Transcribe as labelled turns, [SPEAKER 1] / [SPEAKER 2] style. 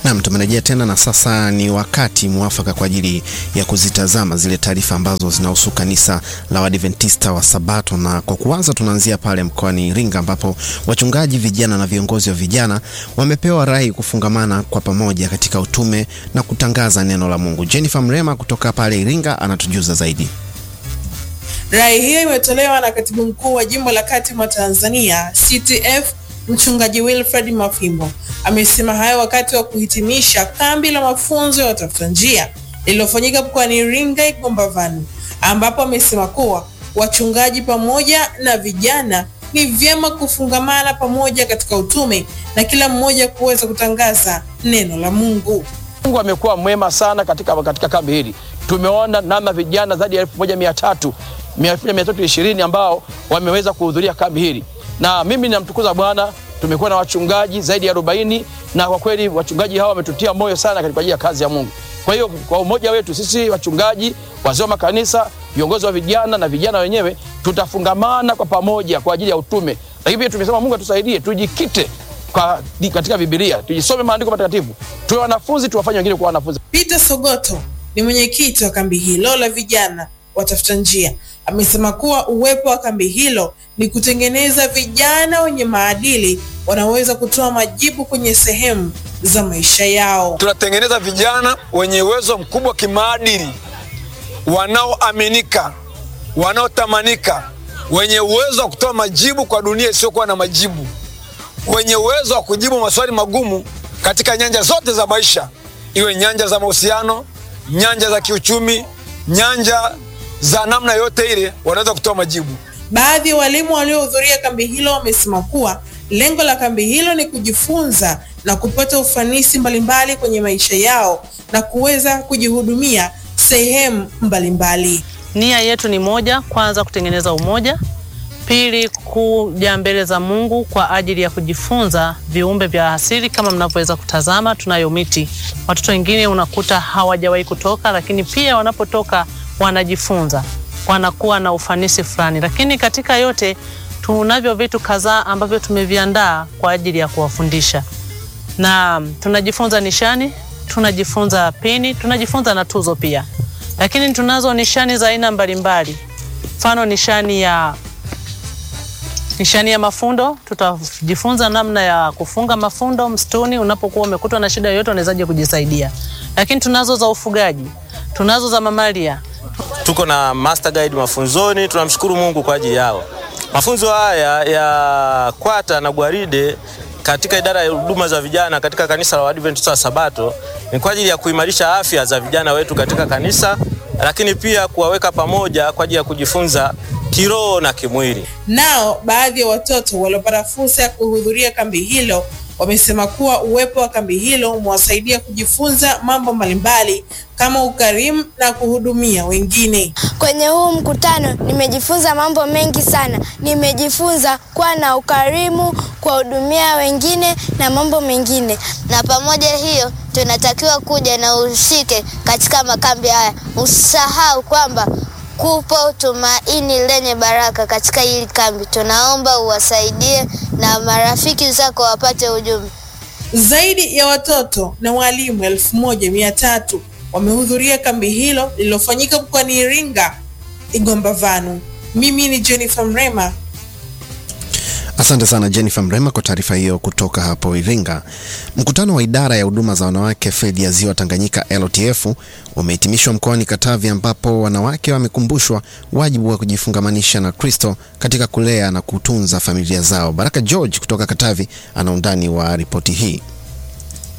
[SPEAKER 1] Naam, tumerejea tena na sasa ni wakati mwafaka kwa ajili ya kuzitazama zile taarifa ambazo zinahusu kanisa la Waadventista wa Sabato, na kwa kuanza tunaanzia pale mkoani Iringa ambapo wachungaji vijana na viongozi wa vijana wamepewa rai kufungamana kwa pamoja katika utume na kutangaza neno la Mungu. Jennifer Mrema kutoka pale Iringa anatujuza zaidi.
[SPEAKER 2] Rai hiyo imetolewa na katibu mkuu wa jimbo la kati mwa Tanzania CTF Mchungaji Wilfred Mafimbo. Amesema hayo wakati wa kuhitimisha kambi la mafunzo ya watafuta njia lililofanyika mkoani Iringa Igombavani, ambapo amesema kuwa wachungaji pamoja na vijana ni vyema kufungamana pamoja katika utume na kila mmoja kuweza kutangaza neno la Mungu.
[SPEAKER 3] Mungu amekuwa mwema sana katika, katika kambi hili. Tumeona namna vijana zaidi ya elfu moja mia tatu mia tatu ishirini ambao wameweza kuhudhuria kambi hili, na mimi ninamtukuza Bwana. Tumekuwa na wachungaji zaidi ya arobaini na kwa kweli wachungaji hawa wametutia moyo sana katika ajili ya kazi ya Mungu. Kwa hiyo kwa umoja wetu sisi wachungaji, wazee wa makanisa, viongozi wa vijana na vijana wenyewe tutafungamana kwa pamoja kwa ajili ya utume, lakini pia tumesema Mungu atusaidie tujikite kwa, katika Biblia, tujisome maandiko matakatifu, tuwe wanafunzi, tuwafanye wengine kuwa wanafunzi.
[SPEAKER 2] Peter Sogoto ni mwenyekiti wa kambi hilo la vijana watafuta njia amesema kuwa uwepo wa kambi hilo ni kutengeneza vijana wenye maadili wanaweza kutoa majibu kwenye sehemu za maisha yao.
[SPEAKER 4] Tunatengeneza vijana wenye uwezo mkubwa kimaadili, wanaoaminika, wanaotamanika, wenye uwezo wa kutoa majibu kwa dunia isiyokuwa na majibu, wenye uwezo wa kujibu maswali magumu katika nyanja zote za maisha, iwe nyanja za mahusiano, nyanja za kiuchumi, nyanja za namna yote ile wanaweza kutoa majibu.
[SPEAKER 2] Baadhi ya walimu waliohudhuria kambi hilo wamesema kuwa lengo la kambi hilo ni kujifunza na kupata ufanisi mbalimbali kwenye maisha yao na kuweza kujihudumia sehemu mbalimbali.
[SPEAKER 5] Nia yetu ni moja, kwanza kutengeneza umoja, pili kuja mbele za Mungu kwa ajili ya kujifunza viumbe vya asili. Kama mnavyoweza kutazama, tunayo miti. Watoto wengine unakuta hawajawahi kutoka, lakini pia wanapotoka wanajifunza wanakuwa na ufanisi fulani, lakini katika yote tunavyo vitu kadhaa ambavyo tumeviandaa kwa ajili ya kuwafundisha, na tunajifunza nishani, tunajifunza pini, tunajifunza na tuzo pia, lakini tunazo nishani za aina mbalimbali, mfano nishani ya nishani ya mafundo. Tutajifunza namna ya kufunga mafundo msituni. Unapokuwa umekutwa na shida yoyote, unawezaje kujisaidia. Lakini tunazo za ufugaji, tunazo za mamalia
[SPEAKER 6] tuko na master guide mafunzoni. Tunamshukuru Mungu kwa ajili yao. Mafunzo haya ya kwata na gwaride katika idara ya huduma za vijana katika kanisa la Waadventista wa Sabato ni kwa ajili ya kuimarisha afya za vijana wetu katika kanisa, lakini pia kuwaweka pamoja kwa ajili ya kujifunza kiroho na kimwili.
[SPEAKER 2] Nao baadhi ya watoto waliopata fursa ya kuhudhuria kambi hilo wamesema kuwa uwepo wa kambi hilo umewasaidia kujifunza mambo mbalimbali kama ukarimu na kuhudumia wengine.
[SPEAKER 7] Kwenye huu mkutano nimejifunza mambo mengi sana. Nimejifunza kuwa na ukarimu, kuwahudumia wengine na mambo mengine.
[SPEAKER 8] Na pamoja hiyo, tunatakiwa kuja na ushike katika makambi haya. Usisahau kwamba kupo tumaini lenye baraka katika hili kambi. Tunaomba uwasaidie na marafiki zako wapate ujumbe.
[SPEAKER 2] Zaidi ya watoto na walimu elfu moja mia tatu wamehudhuria kambi hilo lililofanyika mkoani Iringa Igombavanu. Mimi ni Jennifer Mrema.
[SPEAKER 1] Asante sana Jennifer Mrema kwa taarifa hiyo kutoka hapo Iringa. Mkutano wa idara ya huduma za wanawake fedi ya ziwa Tanganyika LTF umehitimishwa mkoani Katavi, ambapo wanawake wamekumbushwa wajibu wa kujifungamanisha na Kristo katika kulea na kutunza familia zao. Baraka George kutoka Katavi ana undani wa ripoti hii.